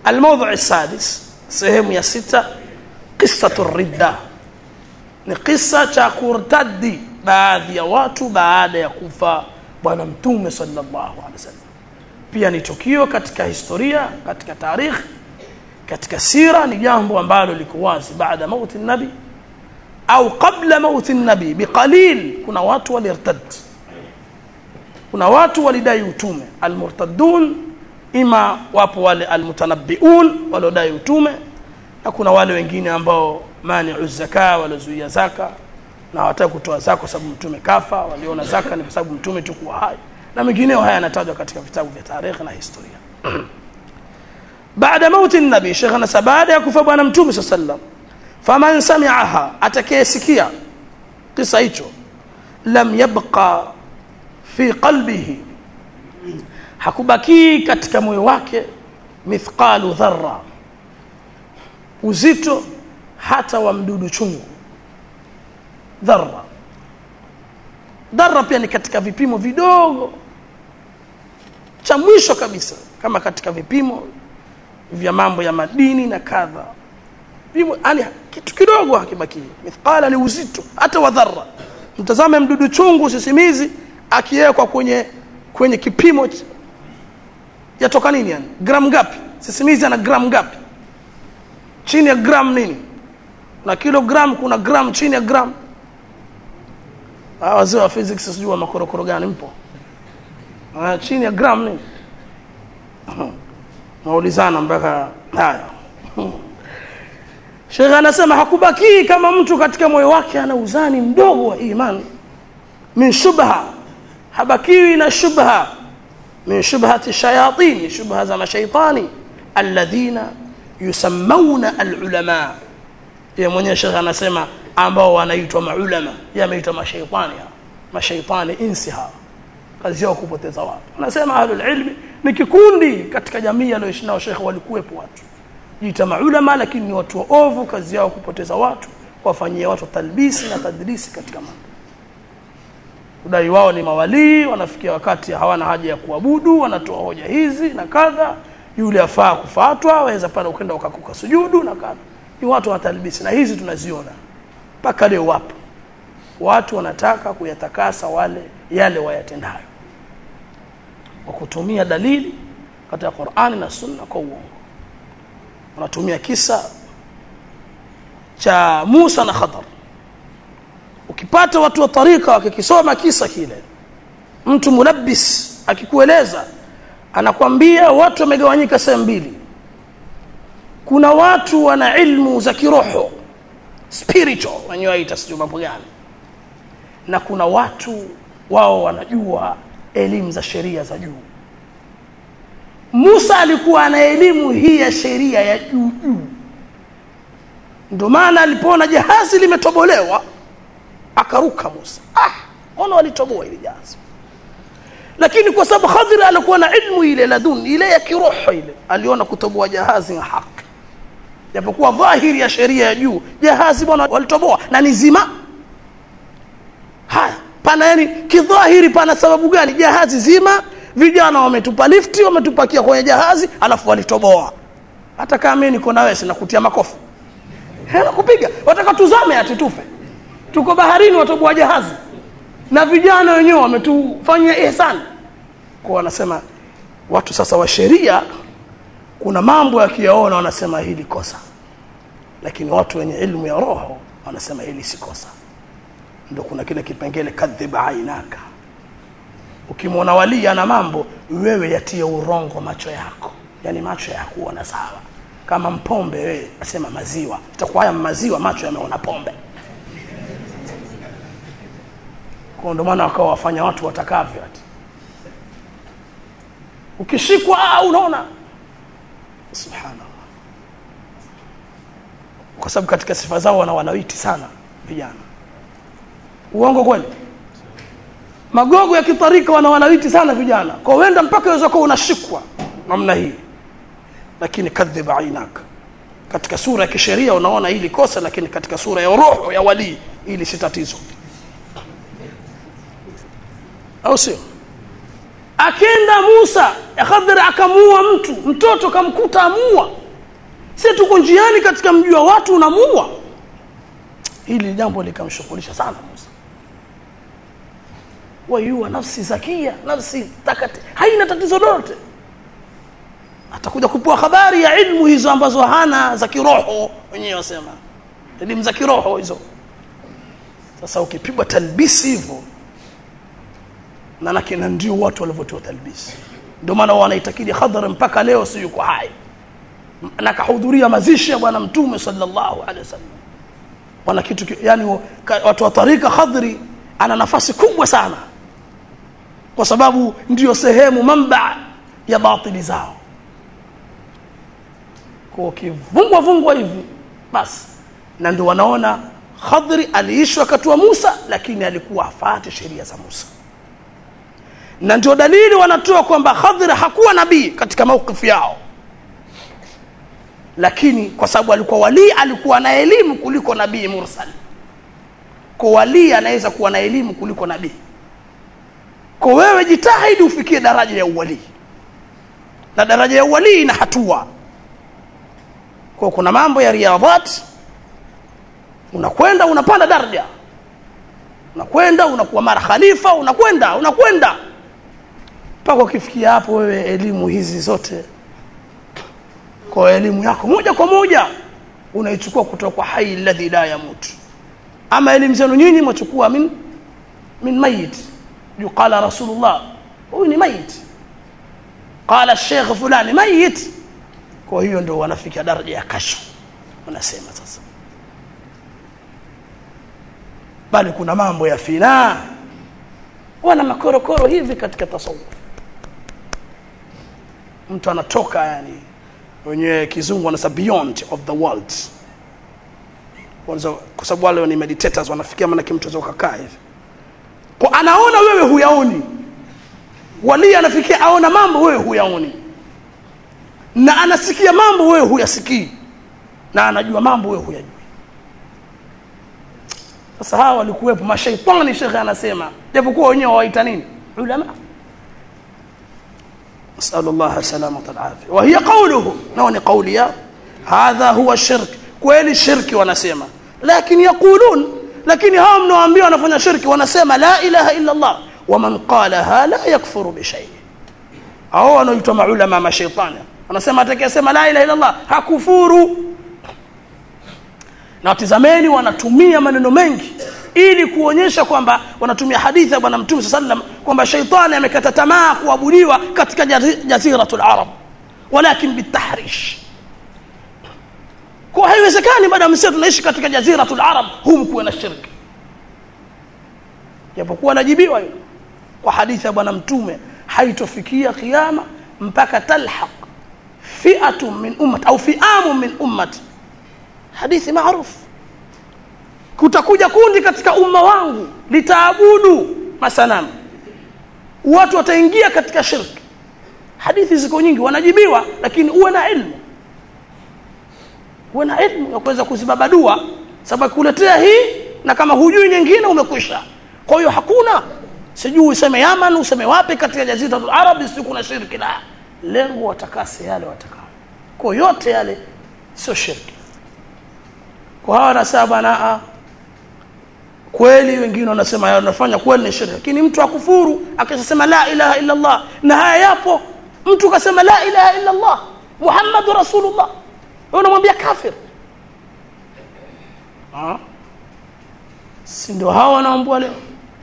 الموضوع السادس sehemu ya sita qissatu ridda ni kisa cha kurtadi baadhi ya watu baada ya kufa bwana mtume sallallahu alaihi wasallam pia ni tukio katika historia katika tarikhi katika sira ni jambo ambalo liko wazi baada mauti nabi au qabla mauti nabi biqalil kuna watu walirtad kuna watu walidai utume almurtadun ima wapo wale almutanabbiun waliodai utume na kuna wale wengine ambao mani'u zaka waliozuia zaka na hawataka kutoa zaka kwa sababu mtume kafa waliona zaka ni kwa sababu mtume tukuwa hai na mengineo haya yanatajwa katika vitabu vya tarehe na historia baada mauti nabii shekh anasema baada ya kufa bwana mtume saa sallam faman samiaha atakayesikia kisa hicho lam yabqa fi qalbihi hakubakii katika moyo wake mithqalu dharra uzito hata wa mdudu chungu dharra dharra pia ni katika vipimo vidogo cha mwisho kabisa kama katika vipimo vya mambo ya madini na kadha vipimo yani kitu kidogo hakibaki mithqala ni uzito hata wa dharra mtazame mdudu chungu sisimizi akiwekwa kwenye kwenye kipimo yatoka nini yani gram ngapi sisimizi ana gram ngapi chini ya gram nini na kilogram kuna gram chini ya gram wazee wa physics sijui wa makorokoro gani mpo ah, chini ya gram nini maulizana mpaka haya Sheikh anasema hakubakii kama mtu katika moyo wake ana uzani mdogo wa imani min shubha habakiwi na shubha min shubhati shayatin shubha za mashaitani alladhina yusammawna alulama yeye mwenyewe Sheikh anasema ambao wanaitwa maulama yeye ameitwa mashaitani mashaitani insi hawa kazi yao kupoteza watu anasema ahlul ilmi ni kikundi katika jamii aliyoishi nao Sheikh walikuwepo watu jiita maulama lakini ni watu waovu kazi yao kupoteza watu wafanyia watu talbisi na tadrisi katika mambo udai wao ni mawalii wanafikia wakati hawana haja ya kuabudu wanatoa hoja hizi na kadha yule afaa kufatwa waweza pale ukenda ukakuka sujudu na kadha ni watu wa talbisi na hizi tunaziona mpaka leo wapo watu wanataka kuyatakasa wale yale wayatendayo kwa kutumia dalili katika Qur'ani na Sunna kwa uongo wanatumia kisa cha Musa na Khadar ukipata watu wa tarika wakikisoma kisa kile mtu mulabbis akikueleza anakwambia watu wamegawanyika sehemu mbili kuna watu wana ilmu za kiroho spiritual wenyewe waita sijui mambo gani na kuna watu wao wanajua elimu za sheria za juu Musa alikuwa ana elimu hii ya sheria ya juu juu ndio maana alipoona jahazi limetobolewa akaruka Musa ah ona walitoboa ile jahazi lakini kwa sababu Khadir alikuwa na ilmu ile ladun ile ya kiroho ile aliona kutoboa jahazi na haki japokuwa dhahiri ya sheria ya juu jahazi bwana walitoboa na ni zima haya pana yani kidhahiri pana sababu gani jahazi zima vijana wametupa lifti wametupakia kwenye jahazi alafu walitoboa hata kama mimi niko na wewe sina kutia makofi hela kupiga wataka tuzame ati tufe tuko baharini watoboa jahazi na vijana wenyewe wametufanyia ihsani kwa wanasema watu sasa wa sheria kuna mambo yakiyaona wanasema hili kosa lakini watu wenye ilmu ya roho wanasema hili si kosa ndio kuna kile kipengele kadhiba ainaka ukimwona wali ana mambo wewe yatie urongo macho yako yani macho ya kuona sawa kama mpombe wewe asema maziwa itakuwa haya maziwa macho yameona pombe kwa ndio maana wakawa wafanya watu watakavyo ati ukishikwa ah, unaona subhanallah kwa sababu katika sifa zao wana wanawiti sana vijana uongo kweli magogo ya kitarika wana wanawiti sana vijana kwa wenda mpaka unaweza kuwa unashikwa namna hii lakini kadhiba ainaka katika sura ya kisheria unaona hili kosa lakini katika sura ya roho ya walii hili si tatizo au sio akenda Musa Khadir akamuua mtu mtoto kamkuta amua si tuko njiani katika mji wa watu unamua hili jambo likamshughulisha sana Musa wayua nafsi zakia nafsi takati haina tatizo lolote atakuja kupewa habari ya ilmu hizo ambazo hana za kiroho wenyewe wasema elimu za kiroho hizo sasa ukipigwa talbisi hivyo manake na ndio watu walivyotoa talbisi ndio maana wanaitakidi Khadhar mpaka leo si yuko hai na kahudhuria mazishi ya bwana mtume sallallahu alaihi wasallam wana kitu yani watu wa tarika Khadri ana nafasi kubwa sana kwa sababu ndiyo sehemu mamba ya batili zao kwa kivungwa vungwa hivi basi na ndio wanaona Khadri aliishi wakati wa Musa lakini alikuwa afate sheria za Musa na ndio dalili wanatoa kwamba Khadri hakuwa nabii katika maukifu yao lakini kwa sababu alikuwa wali alikuwa na elimu kuliko nabii mursal kwa wali anaweza kuwa na elimu kuliko nabii kwa wewe jitahidi ufikie daraja ya uwali na daraja ya uwali ina hatua kwa kuna mambo ya riadhat unakwenda unapanda daraja unakwenda unakuwa mara khalifa unakwenda unakwenda mpaka ukifikia hapo wewe elimu hizi zote kwa elimu yako moja kwa moja unaichukua kutoka kwa hai alladhi la yamut ama elimu zenu nyinyi mwachukua min min mayit yuqala rasulullah huyu ni mayit qala sheikh fulani mayit kwa hiyo ndio wanafikia daraja ya kashfu wanasema sasa bali kuna mambo ya fina wana makorokoro hivi katika tasawuf mtu anatoka yani wenye kizungu wanasema beyond of the world kwa sababu wale ni meditators wanafikia maana mtu anaweza kukaa hivi kwa anaona wewe huyaoni wali anafikia aona mambo wewe huyaoni na anasikia mambo wewe huyasikii na anajua mambo wewe huyajui sasa hawa walikuwepo mashaitani shekhe anasema japokuwa wenyewe waita nini ulama نسأل الله السلامة والعافية وهي قوله نوني قولي هذا هو الشرك kweli shirki wanasema lakini yaqulun lakini hao mnaoambia wanafanya shirki wanasema la ilaha illa Allah waman qalaha la yakfuru bi shay hao wanaoitwa maulama mashaitani wanasema atakayesema la ilaha illa Allah hakufuru na watizameni wanatumia maneno mengi ili kuonyesha kwamba wanatumia hadithi ya bwana mtume sallam kwamba shaitani amekata tamaa kuabudiwa katika jaziratul arab walakin bitahrish kwa haiwezekani baada ya msia tunaishi katika jaziratul arab humu kuwe na shirki japokuwa najibiwa hilo kwa hadithi ya bwana mtume haitofikia kiyama mpaka talhaq fi'atun min ummat au fi'amun min ummat hadithi maarufu kutakuja kundi katika umma wangu litaabudu masanamu watu wataingia katika shirki hadithi ziko nyingi wanajibiwa lakini uwe na ilmu uwe na ilmu ya kuweza kuzibabadua sababu kuletea hii na kama hujui nyingine umekwisha kwa hiyo hakuna sijui useme Yaman useme wapi katika jaziratul arab si kuna shirki la lengo watakase yale watakao kwa yote yale sio shirki kwa hawa nasema bana kweli wengine wanasema wanafanya kweli ni shirki lakini mtu akufuru akisema la ilaha illa Allah na haya yapo mtu kasema la ilaha illa Allah Muhammadu rasulullah wewe unamwambia kafir ah si ndio hao wanaambua leo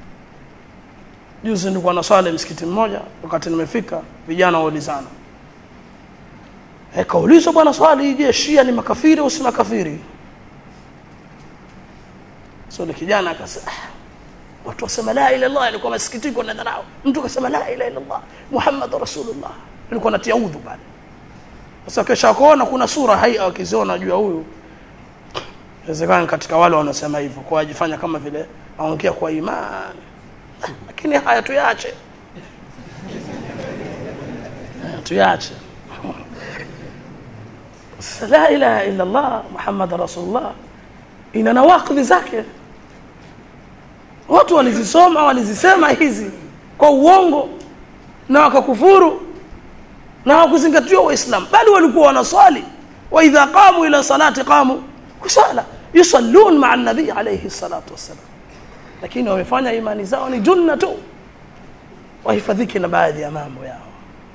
juzi nilikuwa naswali msikiti mmoja wakati nimefika vijana waulizana eh kaulizwa bwana swali je shia ni makafiri au si makafiri so ni kijana akasema watu wasema la ilaha illallah ilikuwa masikitiko na dharau mtu akasema la ilaha illallah muhammad rasulullah ilikuwa natia udhu pale sasa kesha kuona kuna sura hai akiziona juu ya huyu inawezekana katika wale wanasema hivyo kwa ajifanya kama vile aongea kwa imani lakini haya tuyache tuyache la ilaha illa Allah Muhammad rasulullah ina nawakidhi zake watu walizisoma walizisema hizi kwa uongo na wakakufuru na wakuzingatiwa waislamu bali walikuwa wanaswali واذا قاموا الى صلاه قاموا kusala yusallun ma'a an-nabi alayhi salatu wassalam lakini wamefanya imani zao ni junna tu wahifadhiki na baadhi ya mambo yao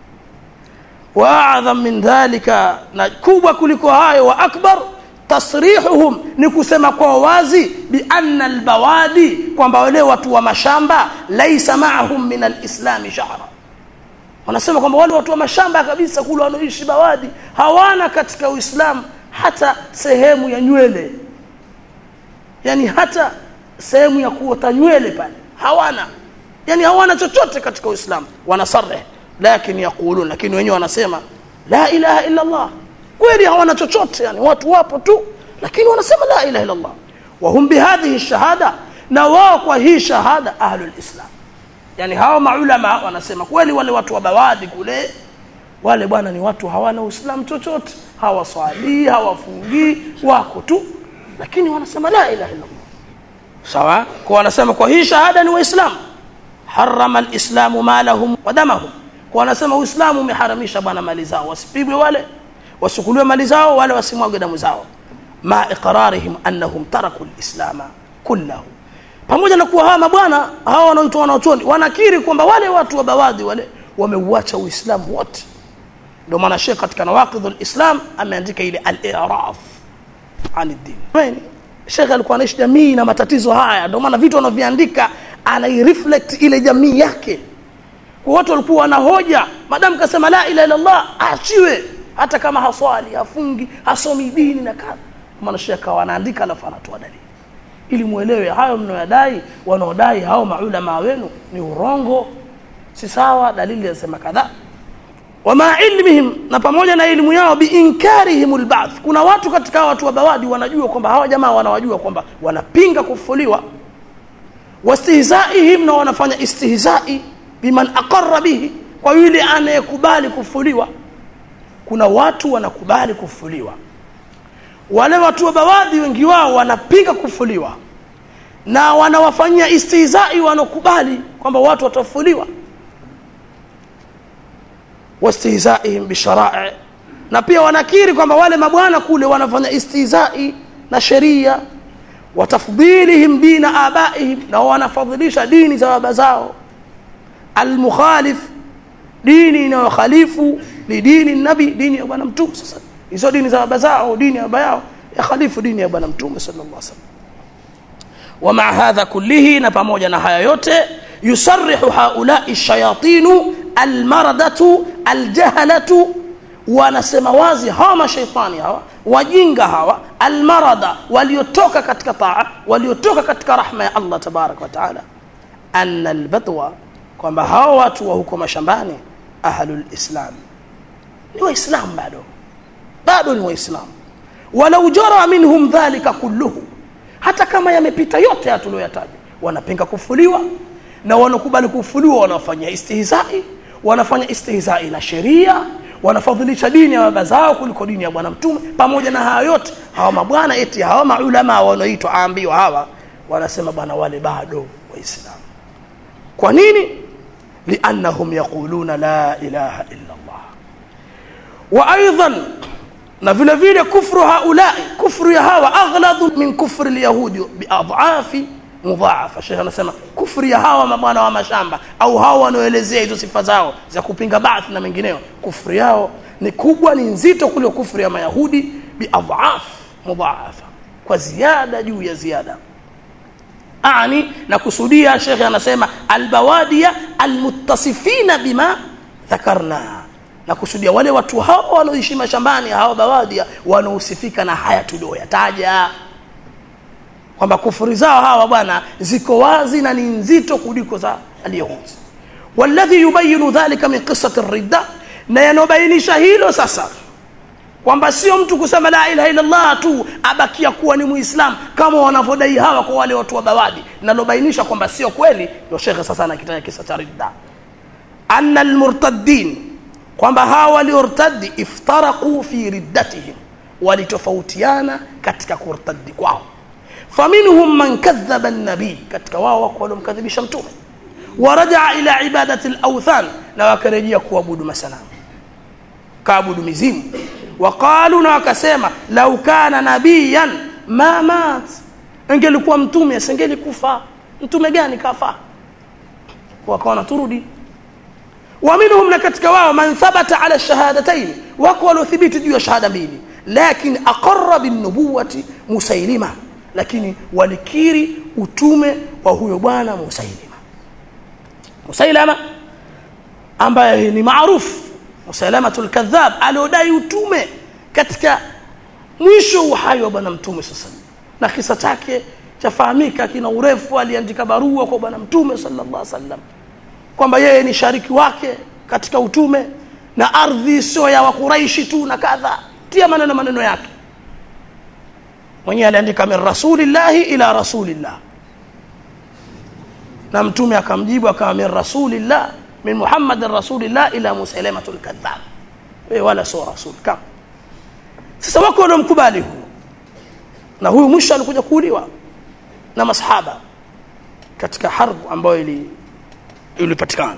waadham min dhalika na kubwa kuliko hayo wa akbar tasrihuhum ni kusema kwa wazi bi anna albawadi kwamba wale watu wa mashamba laisa ma'ahum min alislam sha'ra wanasema kwamba wale watu wa mashamba kabisa kule wanaoishi bawadi hawana katika uislamu hata sehemu ya nywele yani hata sehemu ya kuota nywele pale hawana yani hawana chochote katika uislamu wanasarih lakini yaqulun lakini wenyewe wanasema la ilaha illa allah kweli hawana chochote yani watu wapo tu lakini wanasema la ilaha illa allah wa hum bihadhihi shahada na wao kwa hii shahada ahlul islam yani hao maulama wanasema kweli wale watu wa bawadi kule wale bwana ni watu hawana uislamu chochote hawaswali hawafungii wako tu lakini wanasema la ilaha illa allah sawa kwa wanasema kwa hii shahada ni waislamu harama alislamu malahum wa damahum kwa wanasema uislamu umeharamisha bwana mali zao wasipigwe wale wasukuliwe mali zao wale wasimwage damu zao ma iqrarihim annahum taraku alislama kullahu pamoja na kuwa hawa mabwana hawa wanaoitwa wanaochoni wanakiri kwamba wale watu wa bawadhi wale wameuacha uislamu wote ndio maana Sheikh katika nawaqidhul Islam ameandika ile al-i'raf an ad-din. Sheikh alikuwa anaishi jamii na matatizo haya ndio maana vitu anavyoandika anaireflect ile jamii yake. Kwa watu walikuwa wanahoja madamu kasema la ilaha illa Allah aachiwe hata kama haswali, hafungi, hasomi dini na kadha. Maana Sheikh anaandika alafu anatoa dalili. Ili muelewe hayo mnaodai wanaodai hao maulama wenu ni urongo si sawa dalili zinasema kadhaa wama ilmihim na pamoja na elimu yao biinkarihim alba'th kuna watu katika watu wa bawadi wanajua kwamba hawa jamaa wanawajua kwamba wanapinga kufuliwa wastihzaihim na wanafanya istihzai biman aqarra bihi kwa yule anayekubali kufuliwa kuna watu wanakubali kufuliwa wale watu wa bawadi wengi wao wanapinga kufuliwa na wanawafanyia istihzai wanakubali kwamba watu watafuliwa wastihzaihim bishara'i na pia wanakiri kwamba wale mabwana kule wanafanya istihzai na sheria watafdhilihim dina abaihim na wanafadhilisha dini za baba zao almukhalif dini inayokhalifu ni dini nabi dini ya bwana mtume sasa hizo dini za baba zao dini ya baba yao ya khalifu dini ya bwana mtume sallallahu alaihi wasallam ومع هذا كله na pamoja na haya yote yusarrihu haula'i shayatinu almaradatu aljahalatu wanasema wazi hawa mashaitani hawa wajinga hawa almarada waliotoka katika taa waliotoka katika rahma ya Allah tabarak wa taala anna albadwa kwamba hawa watu wa huko mashambani ahlul islam ni waislamu bado bado ni waislamu walau jara minhum dhalika kulluhu hata kama yamepita yote haya tuliyoyataja wanapinga kufuliwa na wanakubali kufuliwa wanafanya istihzai wanafanya istihzai na sheria wanafadhilisha dini ya baba zao kuliko dini ya bwana mtume pamoja na haya yote hawa mabwana eti hawa maulama wanaoitwa aambiwa hawa wanasema bwana wale bado waislamu kwa nini liannahum yaquluna la ilaha illa allah wa aidan na vile vile kufru haulai kufru ya hawa aghladu min kufri alyahudi biadhafi mudhaafa shekhe anasema kufri ya hawa mabwana wa mashamba au hawa wanaoelezea hizo sifa zao za kupinga baath na mengineo kufri yao ni kubwa ni nzito kuliko kufri ya mayahudi biadhaf mudhaafa kwa ziada juu ya ziada ani na kusudia shekhe anasema albawadia almuttasifina bima dhakarna na kusudia wale watu hao wanaoishi mashambani hao bawadia wanaosifika na haya tulioyataja kwamba kufuri zao hawa bwana ziko wazi na ni nzito kuliko za alyahudi walladhi yubayinu dhalika min qissati ridda na yanobainisha hilo sasa kwamba sio mtu kusema la ilaha illa Allah tu abakia kuwa ni muislam kama wanavyodai hawa kwa wale watu wa bawadi nalobainisha kwamba sio kweli ndio shekhe sasa anakitaja kisa cha ridda anna almurtaddin kwamba hawa waliortadi iftaraqu fi riddatihim walitofautiana katika kurtadi kwao faminhum man kadhaba an-nabi katika wao wako waliomkadhibisha mtume warajaa ila ibadati al-awthan na wakarejea kuabudu masanamu kaabudu mizimu waqalu na wakasema lau kana nabiyan ma mat ingelikuwa mtume asingelikufa mtume gani kafa wakaona turudi ومنهم نكتك واو من ثبت على الشهادتين وقالوا ثبت جوا شهادة mbili لكن أقر بالنبوة مسيلمة lakini walikiri utume wa huyo bwana Musailima Musailama ambaye ni maarufu Musailamatul kadhab aliodai utume katika mwisho uhai wa bwana mtume sasa na kisa chake chafahamika kina urefu aliandika barua kwa bwana mtume sallallahu alaihi wasallam kwamba yeye ni shariki wake katika utume na ardhi sio ya wakuraishi tu na kadha tia maneno maneno yake mwenyewe aliandika min rasulillahi ila rasulillah na mtume akamjibu akawa min rasulillah min muhammadin rasulillah ila musailamatul kadhab wewe wala sio rasul kama sasa wako waliomkubali huyu na huyu mwisho alikuja kuuliwa na masahaba katika harbu ambayo ili ilipatikana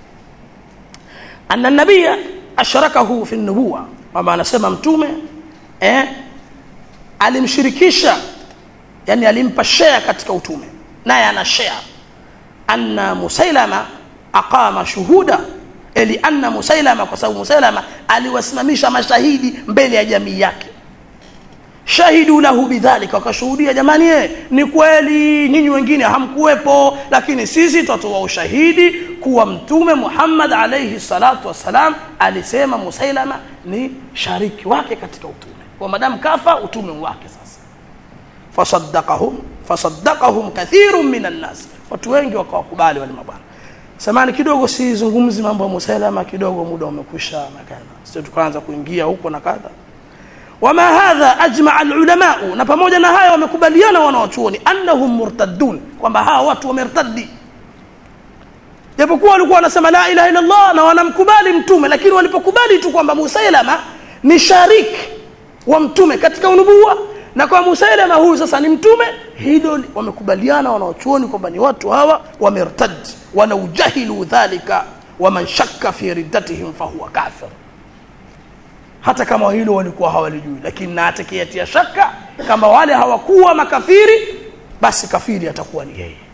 anna nabia asharakahu fi nubuwa kwamba anasema mtume eh, alimshirikisha yani alimpa share katika utume naye ana share anna musailama aqama shuhuda ili anna musailama kwa sababu musailama aliwasimamisha mashahidi mbele ya jamii yake shahidu lahu bidhalika wakashuhudia jamani ye, ni kweli nyinyi wengine hamkuwepo lakini sisi tutatoa ushahidi kuwa mtume Muhammad alayhi salatu wassalam alisema Musailama ni shariki wake katika utume kwa madamu kafa utume wake sasa fasaddaqahum fasaddaqahum kathirun minan nas watu wengi wakawakubali wale mabwana samani kidogo sizungumzi mambo ya Musailama kidogo muda umekwisha na kadha sio tukaanza kuingia huko na kadha wama hadha ajma alulama na pamoja na haya wamekubaliana wanawachuoni annahum murtaddun kwamba hawa watu wamertaddi japokuwa walikuwa wanasema la ilaha illa Allah na wanamkubali mtume lakini walipokubali tu kwamba Musailama ni shariki wa mtume katika unubuwa na kwa Musailama huyu sasa ni mtume hilo wamekubaliana wanawachuoni kwamba ni watu hawa wamertad wala ujahilu dhalika waman shakka fi riddatihim fahuwa kafir hata kama hilo walikuwa hawalijui lakini na atakayetia shaka kama wale hawakuwa makafiri basi kafiri atakuwa ni yeye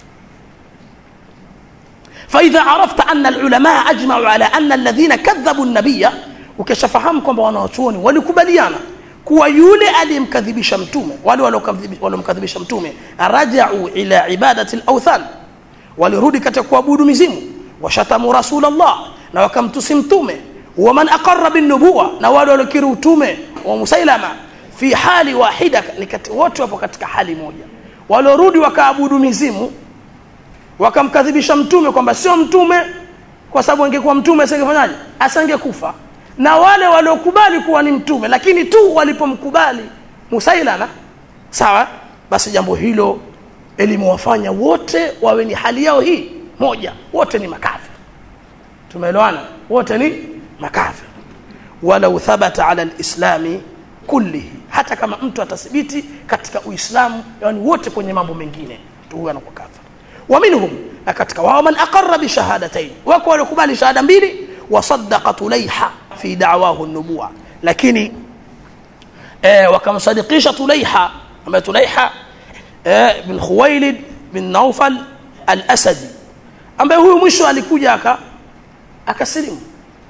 فإذا عرفت أن العلماء أجمعوا على أن الذين كذبوا النبي ukishafahamu kwamba wanawachuoni walikubaliana kuwa yule aliyemkadhibisha mtume wale waliomkadhibisha mtume rajau ila ibadati al-awthan walirudi katika kuabudu mizimu washatamu rasulullah na wakamtusi mtume waman aqarra bin nubuwa na wale waliokiri utume wa musailama fi hali wahida wote wapo katika hali moja waliorudi wakaabudu mizimu wakamkadhibisha mtume kwamba sio mtume kwa sababu angekuwa mtume asingefanyaje asingekufa na wale waliokubali kuwa ni mtume lakini tu walipomkubali musailama sawa basi jambo hilo elimewafanya wote wawe ni hali yao hii moja wote ni makafiri tumeelewana wote ni makafir walau thabata ala alislami kullihi hata kama mtu atathibiti katika uislamu yani wote kwenye mambo mengine tu huyo anakuwa kafir wa minhum na katika wao man aqarra bi shahadatayn wako waliokubali shahada mbili wasaddaqa tulaiha fi da'wahu an-nubuwa lakini eh wakamsadikisha tulaiha ambaye tulaiha eh bin khuwailid bin naufal al-asadi ambaye huyu mwisho alikuja aka akasilimu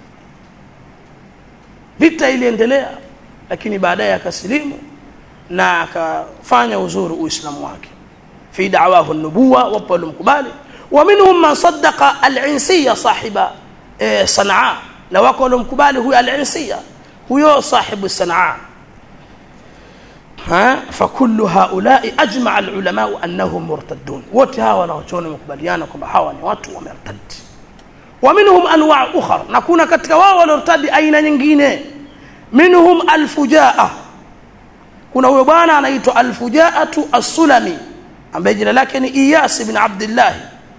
vita iliendelea lakini baadaye akasilimu na akafanya uzuri uislamu wake fi da'wahu an-nubuwa wapo walimkubali wa minhum man saddaqa al-insiya sahiba e, sanaa na wako walimkubali huyo al-insiya huyo sahibu sanaa ha fakullu haula'i ajma'a al-ulama annahum murtaddun wote hawa wanaochona wamekubaliana kwamba hawa ni watu wamertadi ومنهم انواع اخرى نكون katika wao waliortadi aina nyingine minhum alfujaa kuna huyo bwana anaitwa alfujaatu as-sulami ambaye jina lake ni Iyas ibn Abdullah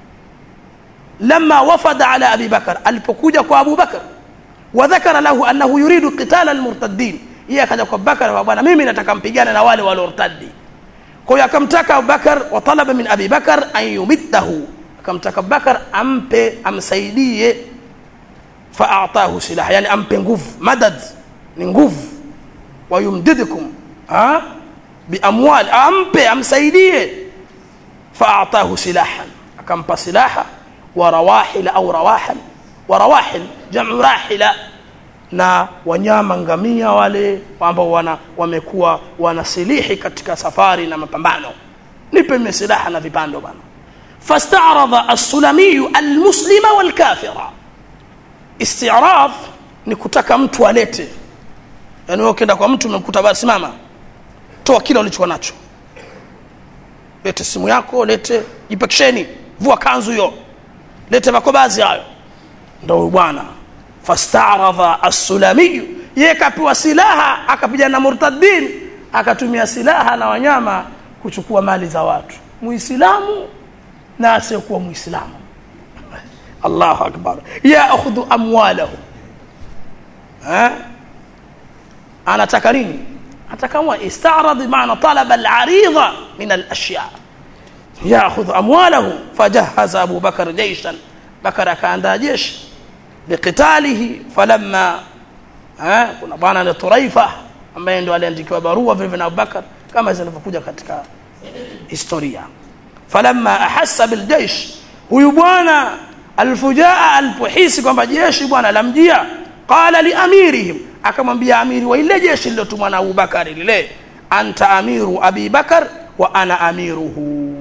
lama wafada ala Abi Bakar alipokuja kwa Abu Bakar wadhakara lahu annahu yuridu qitala almurtaddin yeye akaja kwa Bakar bwana mimi nataka mpigane na wale waliortadi kwa hiyo akamtaka Abu Bakar wa talaba min Abi Bakar an yumiddahu akamtaka Bakar ampe amsaidie faatahu silaha yani ampe nguvu madad ni nguvu wayumdidukum ha biamwal ampe amsaidie faatahu silahan akampa silaha wa rawahil au rawahan wa rawahil jamu rahila na wanyama ngamia wale ambao wana wamekuwa wanasilihi katika safari na mapambano nipe mimi silaha na vipando bana fastaradha as-sulami al-muslima wal-kafira isti'rad ni kutaka mtu alete yani wewe ukienda kwa mtu umemkuta basi mama toa kile ulichokuwa nacho lete simu yako lete jipekesheni vua kanzu hiyo lete makobazi hayo ndio huyu bwana fastaradha as-sulami yeye kapewa silaha akapigana na murtadin akatumia silaha na wanyama kuchukua mali za watu muislamu na asiyekuwa muislamu Allahu akbar yaakhudhu amwalahu ha anataka nini atakamwa istarad maana talaba al-aridha min al-ashya yaakhudhu amwalahu fajahaza Abu Bakar jayshan Bakar akaandaa jeshi biqitalihi falamma ha kuna bwana ni Turaifa ambaye ndo aliandikiwa barua vile na Abubakar kama zinavyokuja katika historia falamma ahassa biljaysh huyu bwana alfujaa alipohisi kwamba jeshi bwana lamjia qala liamirihim akamwambia amiri wa ile jeshi lilotumwa na Abubakar lile anta amiru Abi Bakar wa ana amiruhu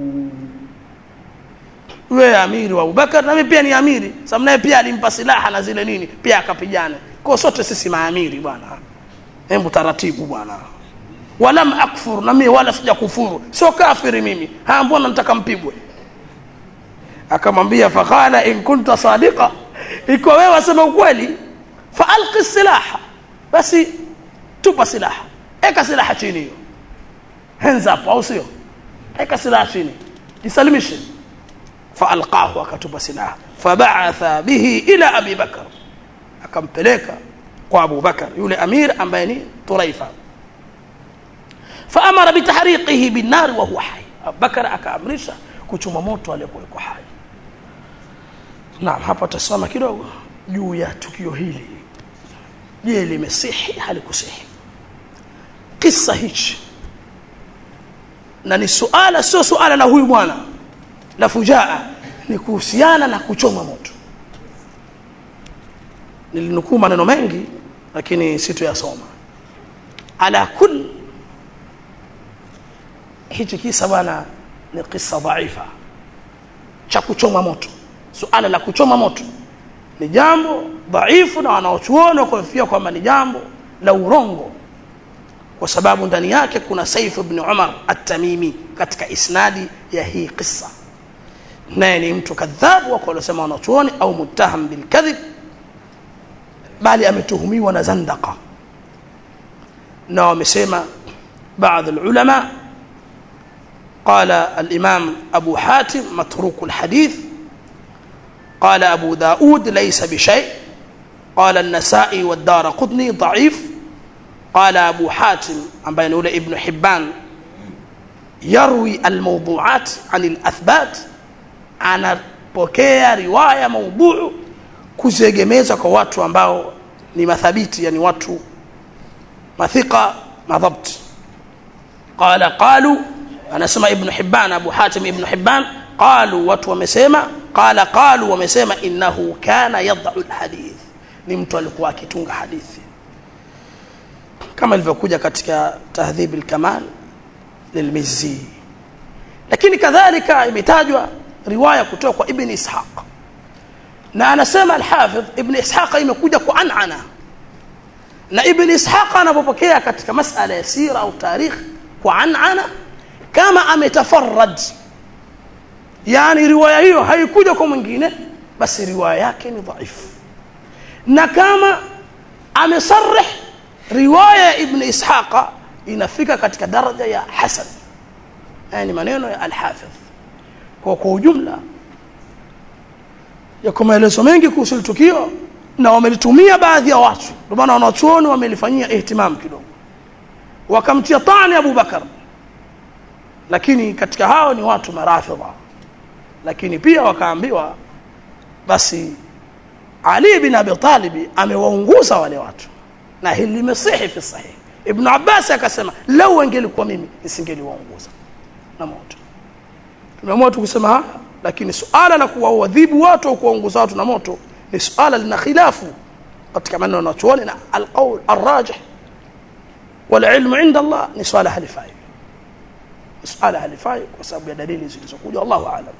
wewe amiri wa Abubakar na mimi pia ni amiri sababu naye pia alimpa silaha na zile nini pia akapigana kwa sote sisi maamiri bwana hebu taratibu bwana walam akfur na mimi wala sija kufuru sio kafiri mimi ha mbona nataka mpigwe akamwambia faqala in kunta sadiqa iko wewe wasema ukweli fa alqi silaha basi tupa silaha eka silaha chini hiyo hands up au sio eka silaha chini jisalimishe fa alqahu akatupa silaha fab'atha bihi ila abi bakr akampeleka kwa Abu Bakar yule amir ambaye ni Turaifa faamara bitahriqihi binnar wa huwa hai Abubakar akaamrisha kuchoma moto aliyekuwa yuko hai naam hapa tasoma kidogo juu ya tukio hili je limesihi halikusihi kisa hichi na ni suala sio suala la huyu bwana la fujaa ni kuhusiana na kuchoma moto nilinukuu maneno mengi lakini sitoyasoma ala kul hichi kisa bwana ni kisa dhaifa cha kuchoma moto suala la kuchoma moto ni jambo dhaifu na wanaochuoni wakofia kwamba ni jambo la urongo kwa sababu ndani yake kuna Saif ibn Umar at-Tamimi katika isnadi ya hii kisa naye ni mtu kadhabu wako waliosema wanachuoni au muttaham bil kadhib bali ametuhumiwa na zandaka na wamesema baadhi ulama قال الإمام أبو حاتم متروك الحديث قال أبو داود ليس بشيء قال النسائي والدار قطني ضعيف قال أبو حاتم عن بين ابن حبان يروي الموضوعات عن الأثبات أنا pokea riwaya maudhuu kuziegemeza kwa watu ambao ni mathabiti yani watu mathika madhabt qala qalu anasema ibn hibban abu hatim ibn hibban qalu watu wamesema qala qalu wamesema innahu kana yad'u alhadith ni mtu alikuwa akitunga hadithi kama ilivyokuja katika tahdhib alkamal lilmizzi lakini kadhalika imetajwa riwaya kutoka kwa ibn ishaq na anasema al-Hafidh Ibn Ishaq imekuja kwa anana na Ibn Ishaq anapopokea katika masala ya sira au tarikh kwa anana kama ametafarrad yani riwaya hiyo haikuja kwa mwingine basi riwaya yake ni dhaifu na kama amesarih riwaya ya Ibn Ishaq inafika katika daraja ya hasan yani maneno ya al-Hafidh kwa kwa ujumla yako maelezo mengi kuhusu tukio na wamelitumia baadhi ya watu ndio maana wanachuoni wamelifanyia ihtimam kidogo wakamtia tani Abu Bakar lakini katika hao ni watu marafidha lakini pia wakaambiwa basi Ali bin Abi Talib amewaunguza wale watu na hili limesihi fi sahih ibn abbas akasema lau angelikuwa mimi nisingeliwaunguza na moto tumeamua tu kusema haya lakini suala la kuwaadhibu watu au kuwaunguza watu na moto ni suala lina khilafu katika maneno wanachuoni na alqaul arrajih والعلم عند الله ni swala halifai swala halifai kwa sababu ya dalili zilizokuja Allahu aalam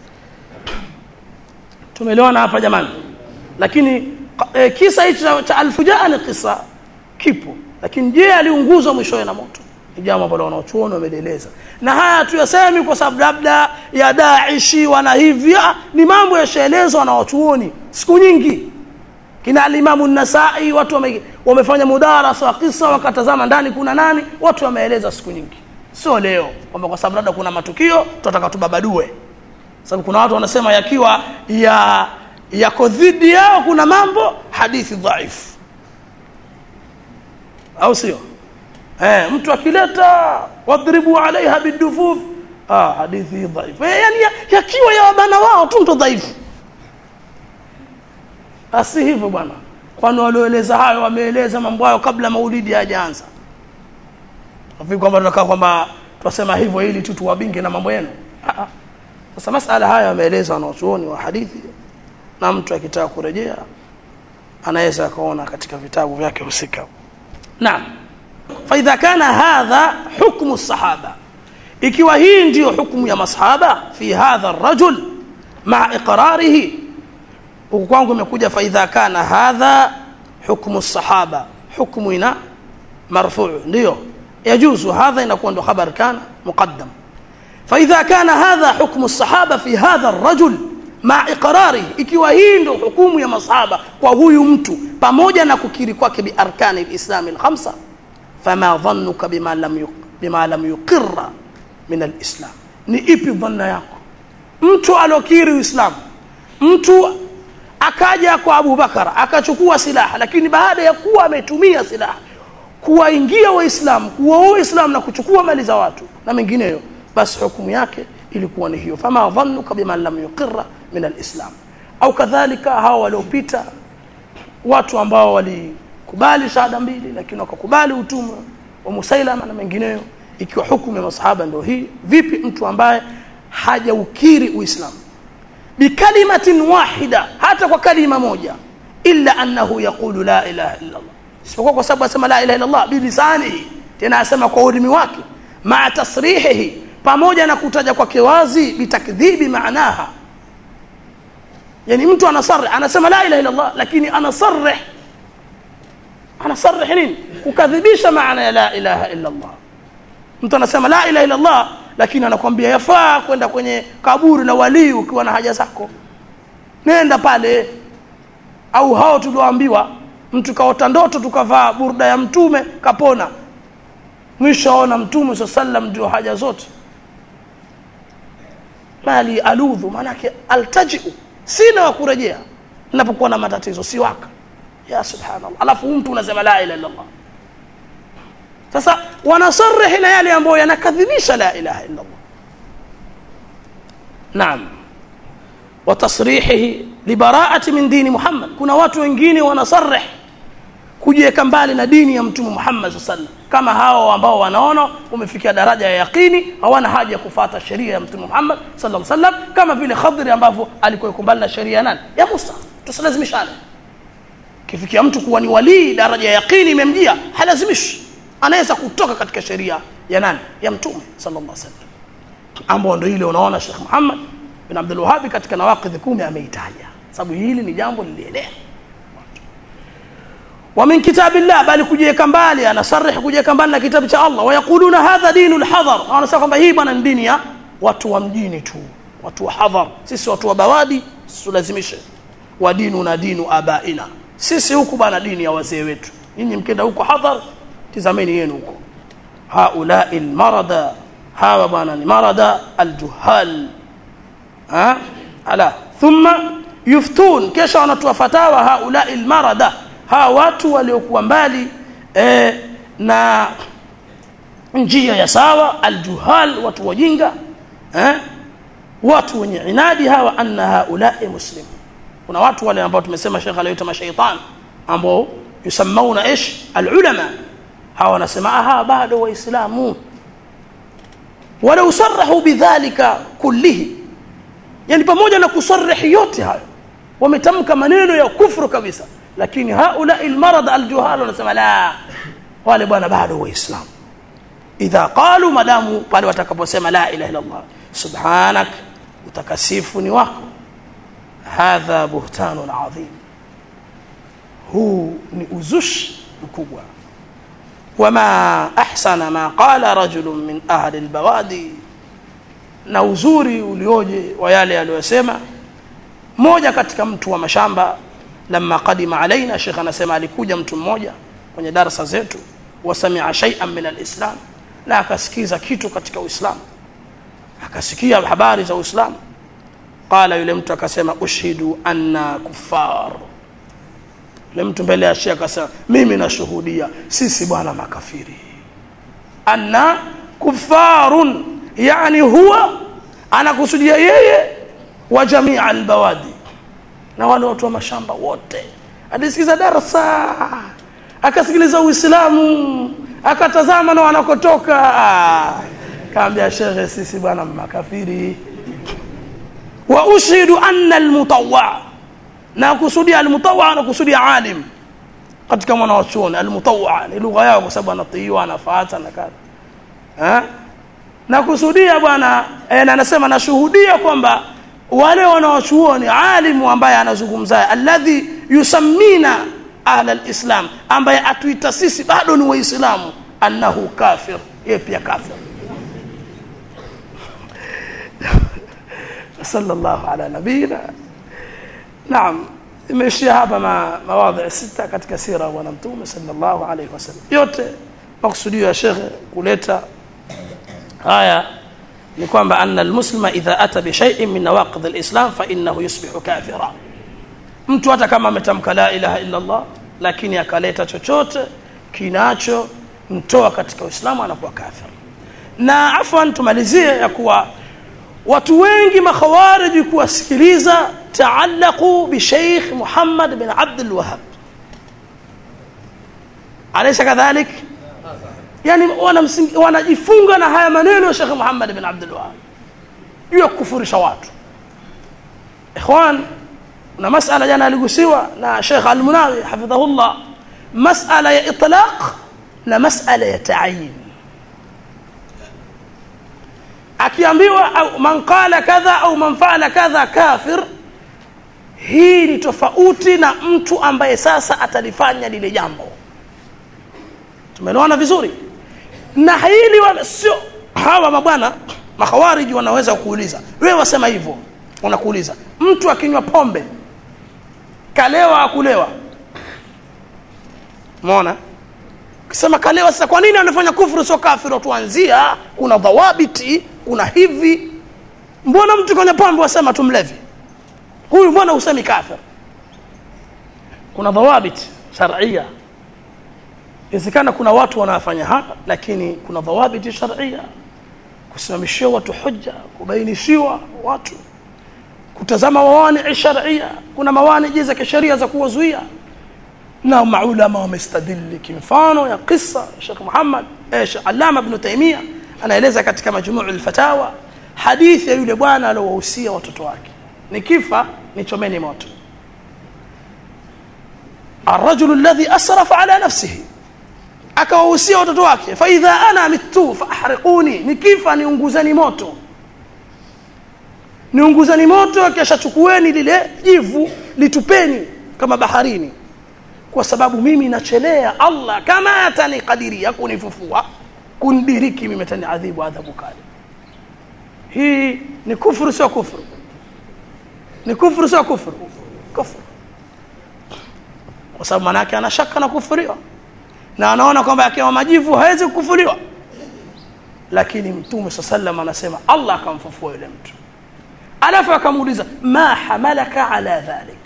tumeelewana hapa jamani lakini e, kisa hichi cha alfujaa ni kisa kipo lakini je aliunguzwa mwishowe na moto ni jambo ambalo wanaochuoni wameeleza na haya tuyasemi kwa sababu labda ya daishi wana hivya ni mambo yashaelezwa na wachuoni siku nyingi kina alimamu nasai watu wame, wamefanya mudarasa wa kisa wakatazama ndani kuna nani watu wameeleza siku nyingi sio leo kwamba kwa sababu labda kuna matukio tunataka tubabadue sababu kuna watu wanasema yakiwa ya yako dhidi yao kuna mambo hadithi dhaifu au sio eh mtu akileta wadribu alaiha bidufuf ah hadithi dhaifu eh, yani yakiwa ya wabana wao tu ndo dhaifu asi hivyo bwana kwani walioeleza hayo wameeleza mambo hayo kabla maulidi hajaanza nafikiri kwamba tunakaa kwamba twasema hivyo ili tu tuwabinge na mambo yenu sasa masala haya wameeleza wanaochuoni wa hadithi na mtu akitaka kurejea anaweza akaona katika vitabu vyake husika naam faidha kana hadha hukmu sahaba ikiwa hii ndiyo hukmu ya masahaba fi hadha rajul maa iqrarihi huku kwangu imekuja faidha kana hadha hukmu sahaba hukmu ina marfuu ndio yajuzu hadha inakuwa ndo khabar kana muqaddam فإذا كان هذا حكم الصحابة في هذا الرجل مع إقراره ikiwa hii ndo hukumu ya masahaba kwa huyu mtu pamoja na kukiri kwake biarkani lislami lkhamsa fama dhannuka bima lam, yuq, bima lam yuqira min alislam ni ipi dhanna yako mtu alokiri uislamu mtu akaja kwa abubakar akachukua silaha lakini baada ya kuwa ametumia silaha kuwaingia waislamu kuwaua waislamu na kuchukua mali za watu na mengineyo basi hukumu yake ilikuwa ni hiyo fama dhannuka biman lam yuqira min alislam au kadhalika hawa waliopita watu ambao walikubali shahada mbili lakini wakakubali utumwa wa musailama na mengineyo ikiwa hukumu ya masahaba ndio hii vipi mtu ambaye hajaukiri uislamu bikalimatin wahida hata kwa kalima moja illa annahu yaqulu la ilaha illa allah isipokuwa kwa sababu asema la ilaha illa allah bilisanihi tena asema kwa ulimi wake maa tasrihihi pamoja na kutaja kwake wazi bitakdhibi maanaha yani mtu anasarih anasema la ilaha illa allah lakini anasarih anasarih nini kukadhibisha maana ya la ilaha illa allah mtu anasema la ilaha illa allah lakini anakwambia yafaa kwenda kwenye kaburi la walii ukiwa na haja zako nenda pale au hao tulioambiwa mtu kaota ndoto tukavaa burda ya mtume kapona mwisho aona mtume saa sallam ndio haja zote mali aludhu maanake altajiu sina wa kurejea ninapokuwa na matatizo si waka ya subhanallah alafu mtu unasema la ilaha illallah sasa wanasarihi na yale ambayo yanakadhibisha la ilaha illallah naam watasrihihi libaraati min dini muhammad kuna watu wengine wanasarih kujiweka mbali na dini ya mtume Muhammad sallallahu alaihi wasallam kama hao ambao wanaona umefikia daraja ya yaqini hawana haja ya kufata sheria ya mtume Muhammad sallallahu alaihi wasallam kama vile Khadri ambavyo alikuwa mbali na sheria nani ya Musa tusilazimishane kifikia mtu kuwa ni walii daraja ya yaqini imemjia halazimishi anaweza kutoka katika sheria ya nani ya mtume sallallahu alaihi wasallam ambao ndio ile unaona Sheikh Muhammad bin Abdul Wahhab katika nawaqidh kumi ameitaja sababu hili ni jambo lilielea ومن كتاب الله bali kujiweka mbali anasarih kujiweka mbali na kitabu cha Allah wayakuluna hadha dinul hadhar wanasema kwamba hii bwana dini ya watu wa mjini tu watu wa hadhar sisi watu wa bawadi tulazimishe wa dinu na dinu abaina sisi huku bwana dini ya wazee wetu nyinyi mkenda huko hadhar tizameni yenu huko haulai almarada hawa bwana ni marada aljuhal ha ala thumma yuftun kisha wanatoa fatawa haulai almarada hawa watu waliokuwa mbali eh, na njia ya sawa aljuhal watu wajinga eh, watu wenye inadi hawa anna haulai muslim kuna watu wale ambao tumesema shekhe aliyoita mashaitan ambao yusammauna ish alulama hawa wanasema aha bado waislamu walau sarahu bidhalika kullihi yani pamoja na kusarihi yote hayo wametamka maneno ya kufru kabisa lakini haula almarad aljuhal wanasema la wale bwana bado waislamu idha qalu madamu pale watakaposema la ilaha illa allah subhanak utakasifu ni wako hadha buhtanun adhim huu ni uzushi mkubwa wama ahsana ma qala rajulun min ahli albawadi na uzuri ulioje wa yale aliyosema mmoja katika mtu wa mashamba lamma qadima alaina shekh anasema alikuja mtu mmoja kwenye darasa zetu wasamia shay'an min alislam na akasikiza kitu katika uislamu akasikia habari za uislamu qala yule mtu akasema ushhidu anna kuffar yule mtu mbele ya shekh akasema mimi nashuhudia sisi bwana makafiri anna kuffarun yani huwa anakusudia yeye wa jamii albawadi na wale watu wa mashamba wote alisikiza darasa akasikiliza uislamu akatazama na wanakotoka kaambia shekhe sisi bwana makafiri wa ushhidu anna almutawwa na kusudia almutawwa na kusudia alim katika mwana wa chuoni almutawwa ni lugha yao kwa sababu anatiiwa anafuata na kadha eh na kusudia bwana e, na anasema nashuhudia kwamba wale wanaochuoni alimu ambaye anazungumza alladhi yusammina ahla alislam ambaye atuita sisi bado ni waislamu annahu kafir yeye pia kafir sallallahu ala nabiyina naam imeishia hapa ma, mawadhi sita katika sira ya bwana mtume sallallahu alaihi wasallam yote makusudio ya shekhe kuleta haya ni kwamba anna almuslima idha ata bi shay'in min nawaqid alislam fa innahu yusbihu kafira mtu hata kama ametamka la ilaha illa Allah lakini akaleta chochote kinacho mtoa katika uislamu anakuwa kafir na afwan tumalizie ya kuwa watu wengi makhawariji kuwasikiliza taallaqu bi Sheikh Muhammad bin Abdul Wahhab alaysa kadhalik yani wanajifunga na haya maneno ya Sheikh Muhammad bin Abdul Wahhab juu ya kufurisha watu ikhwan na masala jana aligusiwa na Sheikh Al-Munawi hafidhahullah masala ya itlaq na masala ya ta'yin akiambiwa au man qala kadha au man faala kadha kafir hii ni tofauti na mtu ambaye sasa atalifanya lile jambo tumeelewana vizuri na hili wala sio hawa mabwana makhawariji wanaweza kuuliza wewe wasema hivyo wanakuuliza mtu akinywa pombe kalewa akulewa umeona kisema kalewa sasa kwa nini anafanya kufuru sio kafiri tuanzia kuna dhawabiti kuna hivi mbona mtu kwenye pombe wasema tumlevi huyu mbona usemi kafir kuna dhawabiti sharia inawezekana kuna watu wanafanya hapa lakini kuna dhawabiti sharia kusimamishiwa watu hujja kubainishiwa watu kutazama mawani sharia kuna mawani za kisheria za kuwazuia na maulama wamestadili kimfano ya kisa Sheikh Muhammad eh Allama ibn Taymiyyah anaeleza katika majmuu al-fatawa hadithi ya yule bwana aliowahusia watoto wake nikifa nichomeni moto الرجل الذي اسرف على نفسه akawahusia watoto wake fa idha ana mitu fahriquni nikifa niunguzeni moto niunguzeni moto kisha chukueni lile jivu litupeni kama baharini kwa sababu mimi nachelea Allah kama atanikadiria kunifufua kundiriki mimi ataniadhibu adhabu kali hii ni kufuru sio kufuru ni kufuru sio kufuru kufuru kwa sababu manake ana shaka na kufuriwa na anaona kwamba akiwa majivu hawezi kukufuriwa lakini mtume sallam anasema Allah akamfufua yule mtu alafu akamuuliza ma hamalaka ala dhalik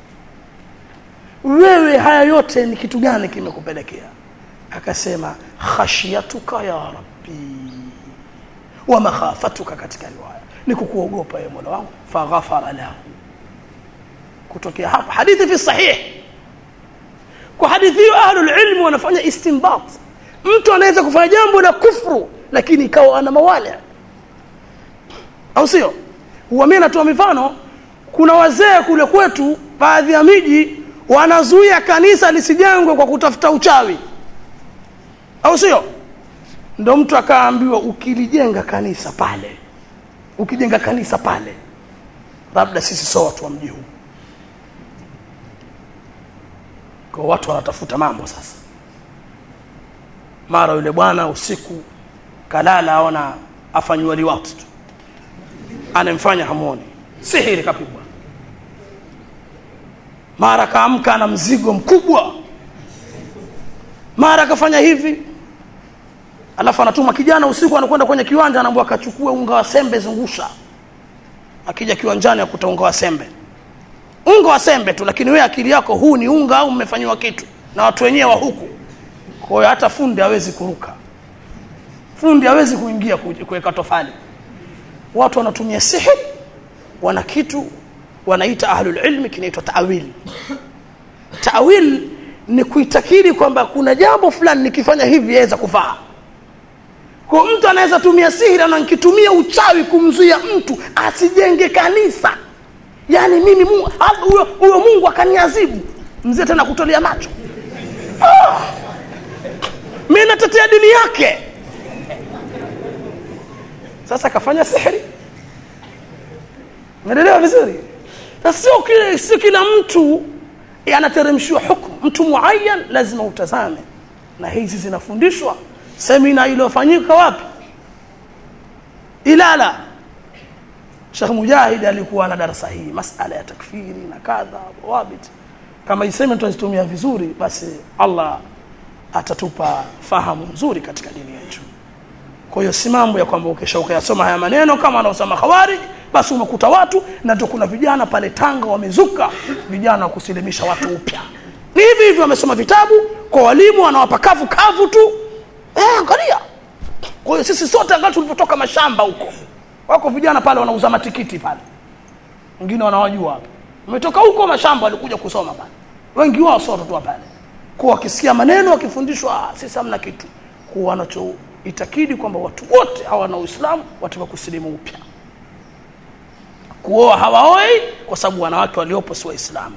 wewe haya yote ni kitu gani kimekupelekea akasema khashiyatuka ya rabbi wa makhafatuka katika riwaya ni kukuogopa ye Mola wangu faghafara lahu kutokea hapa hadithi fi sahih kwa hadithi hiyo ahlul ilm wanafanya istinbat mtu anaweza kufanya jambo la kufru lakini ikawa ana mawale au sio huwa mimi natoa mifano kuna wazee kule kwetu baadhi ya miji wanazuia kanisa lisijengwe kwa kutafuta uchawi au sio ndo mtu akaambiwa ukilijenga kanisa pale ukijenga kanisa pale labda sisi sio watu wa mji huu kwa watu wanatafuta mambo sasa mara yule bwana usiku kalala aona afanywa liwati tu anemfanya hamuoni sihiri kapigwa mara kaamka na mzigo mkubwa mara akafanya hivi alafu anatuma kijana usiku anakwenda kwenye kiwanja anaambiwa akachukue unga wa sembe zungusha akija kiwanjani akuta unga wa sembe unga wa sembe tu lakini wewe akili yako huu ni unga au mmefanyiwa kitu na watu wenyewe wa huku kwa hiyo hata fundi hawezi kuruka fundi hawezi kuingia kuweka tofali watu wanatumia sihiri wana kitu wanaita ahlul ilmi kinaitwa taawil taawil ni kuitakidi kwamba kuna jambo fulani nikifanya hivi yaweza kufaa kwa mtu anaweza tumia sihiri na nikitumia uchawi kumzuia mtu asijenge kanisa yaani mimi huyo huyo mungu akaniazibu mzee tena kutolea macho ah! mi natetea dini yake sasa kafanya sihiri umeelewa vizuri sio kila sio kila mtu anateremshiwa hukumu mtu muayyan lazima utazame na hizi zinafundishwa semina iliyofanyika wapi ilala Sheikh Mujahid alikuwa na darasa hii masala ya takfiri na kadha wabit kama iseme tuzitumia vizuri basi Allah atatupa fahamu nzuri katika dini yetu kwa hiyo si mambo ya kwamba ukisha ukayasoma haya maneno kama anaosema khawarij basi umekuta watu na ndio kuna vijana pale Tanga wamezuka vijana wa kusilimisha watu upya ni hivi hivi wamesoma vitabu kwa walimu wanawapa kavu kavu tu eh angalia kwa hiyo sisi sote angalau tulipotoka mashamba huko wako vijana pale wanauza matikiti pale wengine wanawajua hapa umetoka huko mashamba walikuja kusoma pale wengi wao sio watoto pale kwa wakisikia maneno wakifundishwa sisi hamna kitu kwa wanachoitakidi kwamba watu wote hawa na Uislamu wataka kusilimu upya kuoa hawaoi kwa sababu wanawake waliopo si waislamu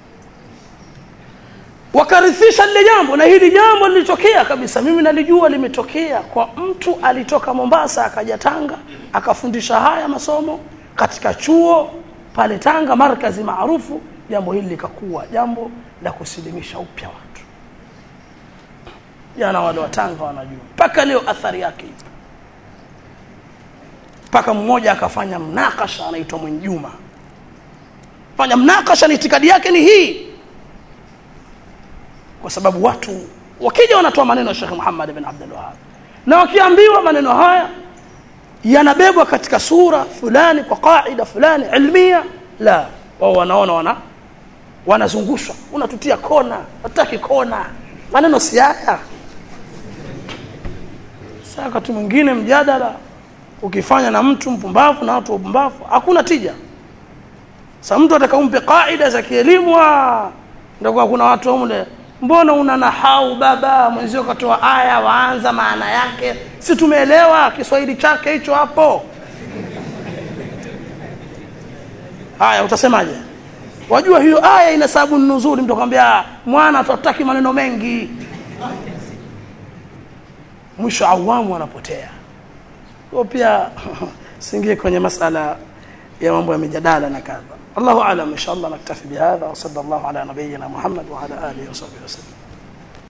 wakarithisha lile jambo na hili jambo lilitokea kabisa mimi nalijua limetokea kwa mtu alitoka Mombasa akaja Tanga akafundisha haya masomo katika chuo pale Tanga markazi maarufu jambo hili likakuwa jambo la kusilimisha upya watu jana wale wa Tanga wanajua mpaka leo athari yake ipo mpaka mmoja akafanya mnakasha anaitwa Mwenjuma fanya mnakasha ni itikadi yake ni hii kwa sababu watu wakija wanatoa maneno ya Sheikh Muhammad bin Abdul Wahhab na wakiambiwa maneno haya yanabebwa katika sura fulani kwa kaida fulani ilmia la wao wanaona wana wanazungushwa unatutia kona hataki kona maneno si haya sasa wakati mwingine mjadala ukifanya na mtu mpumbavu na watu wapumbavu hakuna tija sasa mtu atakaumpe kaida za kielimu ndio kuna watu wamle mbona una nahau baba mwenzio katoa aya waanza maana yake si tumeelewa Kiswahili chake hicho hapo haya utasemaje wajua hiyo aya ina sababu nzuri mtu akwambia mwana tutaki maneno mengi mwisho awamu anapotea kwa pia singie kwenye masala ya mambo ya mijadala na kadha الله اعلم ان شاء الله نكتفي بهذا وصلى الله على نبينا محمد وعلى اله وصحبه وسلم